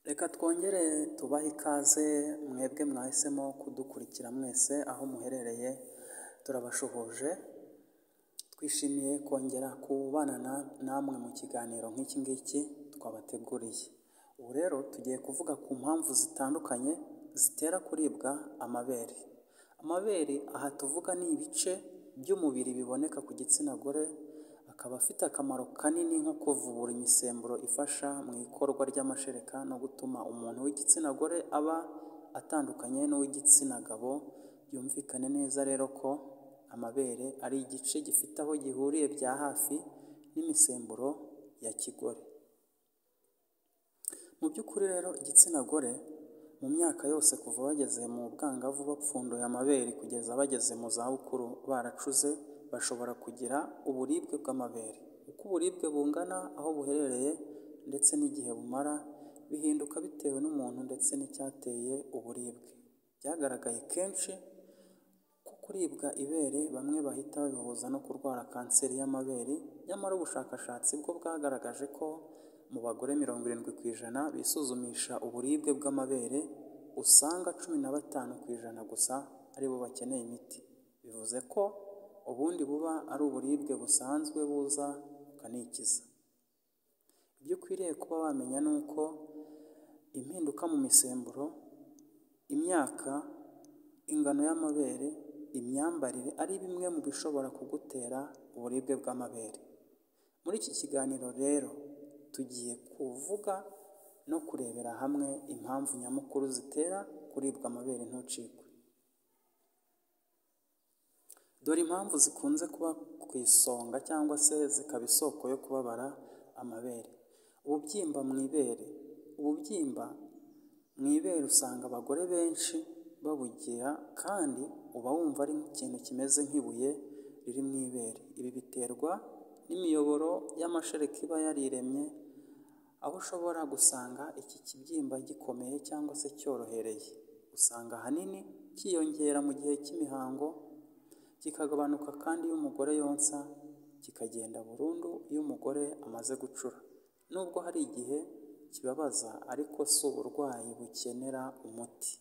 Reka twongere tubahe ikaze mwebwe mwahisemo kudukurikira mwese aho muherereye, turabasuhuje, twishimiye kongera kubana namwe mu kiganiro nk'iki ngiki twabateguriye. Ubu rero tugiye kuvuga ku mpamvu zitandukanye zitera kuribwa amabere. Amabere aha tuvuga ni ibice by'umubiri biboneka ku gitsina gore, akaba afite akamaro kanini nko kuvubura imisemburo ifasha mu ikorwa ry'amashereka no gutuma umuntu w'igitsina gore aba atandukanye n'uw'igitsina gabo, byumvikane neza rero ko amabere ari igice gifite aho gihuriye bya hafi n'imisemburo ya kigore. Mu by'ukuri rero igitsina gore mu myaka yose kuva bageze mu bwangavu bapfunduye amabere kugeza bageze mu zabukuru baracuze, bashobora kugira uburibwe bw'amabere. Uko uburibwe bungana, aho buherereye ndetse n'igihe bumara, bihinduka bitewe n'umuntu ndetse n'icyateye uburibwe. Byagaragaye kenshi ko kuribwa ibere bamwe bahita babihuza no kurwara kanseri y'amabere, nyamara ubushakashatsi bwo bwagaragaje ko mu bagore mirongo irindwi ku ijana bisuzumisha uburibwe bw'amabere, usanga cumi na batanu ku ijana gusa ari bo bakeneye imiti. Bivuze ko ubundi buba ari uburibwe busanzwe buza bukanikiza. Ibyo ukwiriye kuba wamenya ni uko impinduka mu misemburo, imyaka, ingano y'amabere, imyambarire ari bimwe mu bishobora kugutera uburibwe bw'amabere. Muri iki kiganiro rero tugiye kuvuga no kurebera hamwe impamvu nyamukuru zitera kuribwa amabere ntucikwe. Dore impamvu zikunze kuba ku isonga cyangwa se zikaba isoko yo kubabara amabere. Ububyimba mu ibere. Ububyimba mu ibere usanga abagore benshi babugira kandi uba wumva ari ikintu kimeze nk'ibuye riri mu ibere. Ibi biterwa n'imiyoboro y'amashereka iba yariremye, aho ushobora gusanga iki kibyimba gikomeye cyangwa se cyorohereye. Usanga ahanini cyiyongera mu gihe cy'imihango, kikagabanuka kandi iyo umugore yonsa, kikagenda burundu iyo umugore amaze gucura. Nubwo hari igihe kibabaza ariko si uburwayi bukenera umuti.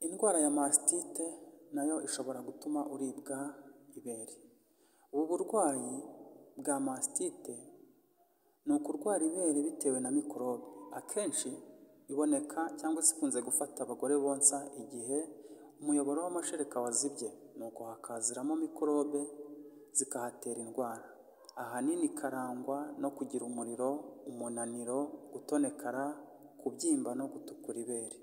Indwara ya masitite na yo ishobora gutuma uribwa ibere. Ubu burwayi bwa masitite ni ukurwara ibere bitewe na mikorobe. Akenshi iboneka cyangwa se ikunze gufata abagore bonsa igihe umuyoboro w'amashereka wazibye, nuko hakaziramo mikorobe zikahatera indwara. Ahanini ikarangwa no kugira umuriro, umunaniro, gutonekara, kubyimba no gutukura ibere.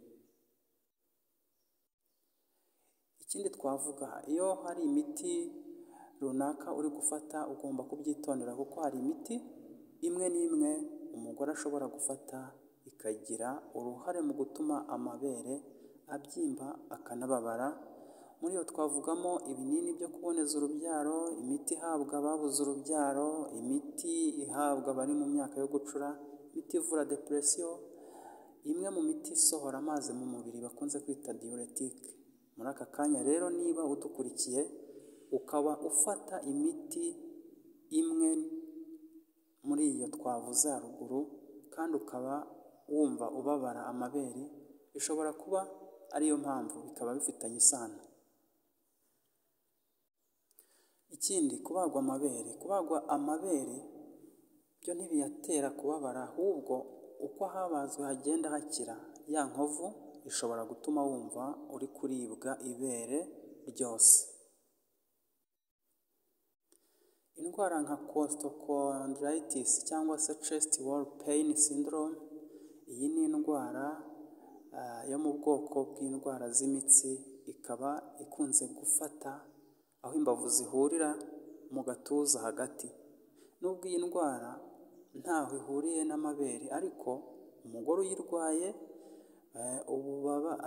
Ikindi twavuga iyo hari imiti runaka uri gufata ugomba kubyitondera kuko hari imiti imwe n'imwe umugore ashobora gufata ikagira uruhare mu gutuma amabere abyimba akanababara, muri yo twavugamo ibinini byo kuboneza urubyaro, imiti ihabwa ababuze urubyaro, imiti ihabwa abari mu myaka yo gucura, imiti ivura deperesiyo, imwe mu miti isohora amazi mu mubiri bakunze kwita diuretique. Muri aka kanya rero niba udukurikiye ukaba ufata imiti imwe muri iyo twavuze haruguru kandi ukaba wumva ubabara amabere, bishobora kuba ari yo mpamvu, bikaba bifitanye isano. Ikindi kubagwa amabere. Kubagwa amabere byo ntibiyatera kubabara ahubwo uko ahabazwe hagenda hakira, ya nkovu ishobora gutuma wumva uri kuribwa ibere ryose. Indwara nka costochondritis cyangwa se chest wall pain syndrome, iyi ni indwara yo mu bwoko bw'indwara z'imitsi, ikaba ikunze gufata aho imbavu zihurira mu gatuza hagati. Nubwo iyi ndwara ntaho ihuriye n'amabere ariko umugore uyirwaye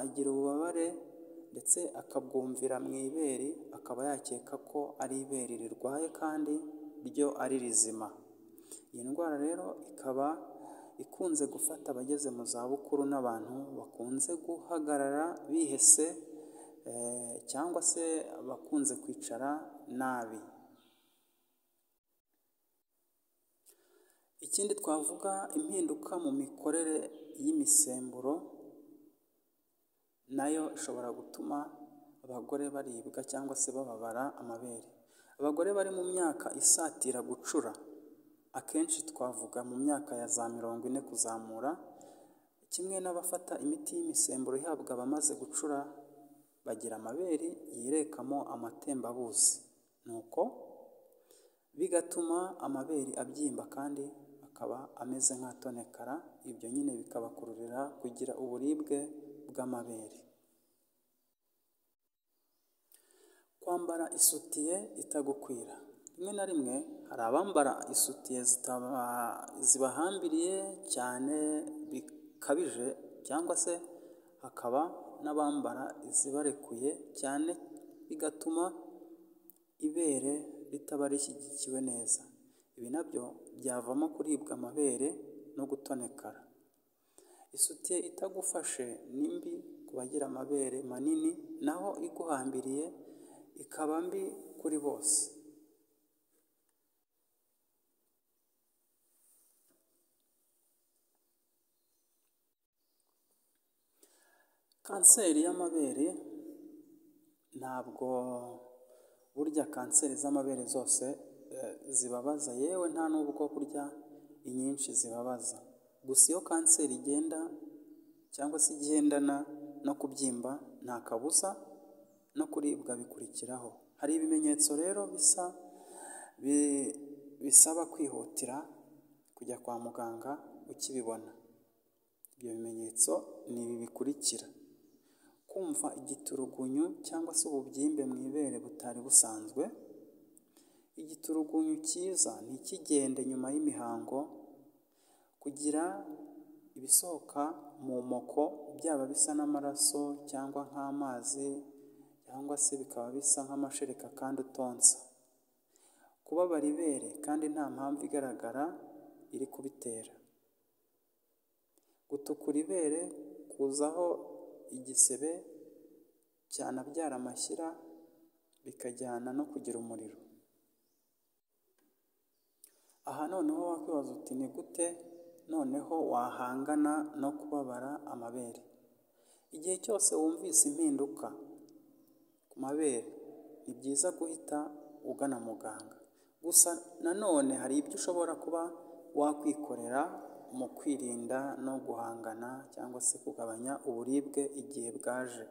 agira ububabare ndetse akabwumvira mu ibere, akaba yakeka ko ari ibere rirwaye kandi ryo ari rizima. Iyi ndwara rero ikaba ikunze gufata abageze mu zabukuru n'abantu bakunze guhagarara bihese cyangwa se abakunze kwicara nabi. ikindi twavuga impinduka mu mikorere y'imisemburo nayo ishobora gutuma abagore baribwa cyangwa se bababara amabere. Abagore bari mu myaka isatira gucura akenshi twavuga mu myaka ya za mirongo ine kuzamura, kimwe n'abafata imiti y'imisemburo ihabwa abamaze gucura bagira amabere yirekamo amatembabuzi, nuko bigatuma amabere abyimba kandi akaba ameze nk'atonekara, ibyo nyine bikabakururira kugira uburibwe bw'amabere. Kwambara isutiye itagukwira, rimwe na rimwe hari abambara isutiye zibahambiriye cyane bikabije cyangwa se hakaba n'abambara izibarekuye cyane bigatuma ibere ritaba rishyigikiwe neza, ibi nabyo byavamo kuribwa amabere no gutonekara. Isutiye itagufashe ni mbi ku bagira amabere manini, naho iguhambiriye ikaba mbi kuri bose. Kanseri y'amabere ntabwo burya kanseri z'amabere zose zibabaza, yewe nta n'ubwo burya inyinshi zibabaza, gusa iyo kanseri igenda cyangwa se igendana no kubyimba nta kabuza no kuribwa bikurikiraho. Hari ibimenyetso rero bisa bisaba kwihutira kujya kwa muganga ukibibona, ibyo bimenyetso ni ibi bikurikira: kumva igiturugunyu cyangwa se ububyimbe mu ibere butari busanzwe, igiturugunyu cyiza ntikigende nyuma y'imihango, kugira ibisohoka mu moko byaba bisa n'amaraso cyangwa nk'amazi cyangwa se bikaba bisa nk'amashereka kandi utonsa, kubabara ibere kandi nta mpamvu igaragara iri kubitera, gutukura ibere, kuzaho igisebe cyanabyara amashyira bikajyana no kugira umuriro. Aha noneho wakwibaza uti ni gute noneho wahangana no kubabara amabere? Igihe cyose wumvise impinduka ku mabere ni byiza guhita ugana muganga, gusa nanone hari ibyo ushobora kuba wakwikorera mu kwirinda no guhangana cyangwa se kugabanya uburibwe igihe bwaje.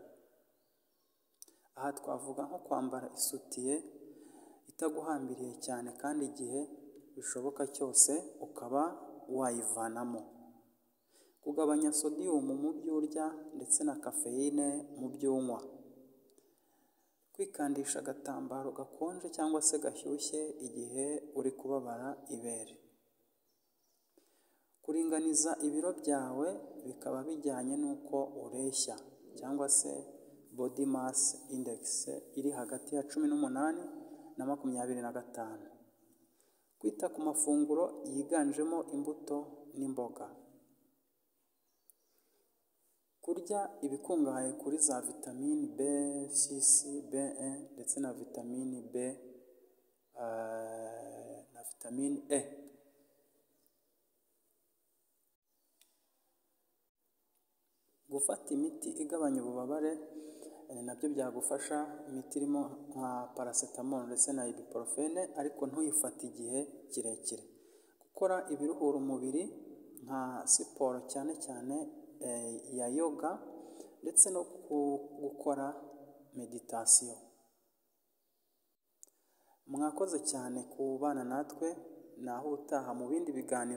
Aha twavuga nko kwambara isutiye itaguhambiriye cyane kandi igihe bishoboka cyose ukaba wayivanamo, kugabanya sodiyumu mu byo urya ndetse na kafeyine mu byo unywa, kwikandisha agatambaro gakonje cyangwa se gashyushye igihe uri kubabara ibere, kuringaniza ibiro byawe bikaba bijyanye n'uko ureshya cyangwa se body mass index iri hagati ya cumi n'umunani na makumyabiri na gatanu, kwita ku mafunguro yiganjemo imbuto n'imboga, kurya ibikungahaye kuri za vitamine B6, B1 ndetse na vitamine B na vitamine E. Gufata imiti igabanya ububabare nabyo byagufasha, imiti irimo nka paracetamol ndetse na ibuprofene ariko ntuyifate igihe kirekire, gukora ibiruhura umubiri nka siporo cyane cyane ya yoga ndetse no gukora meditasiyo. Mwakoze cyane kubana natwe, naho ubutaha mu bindi biganiro.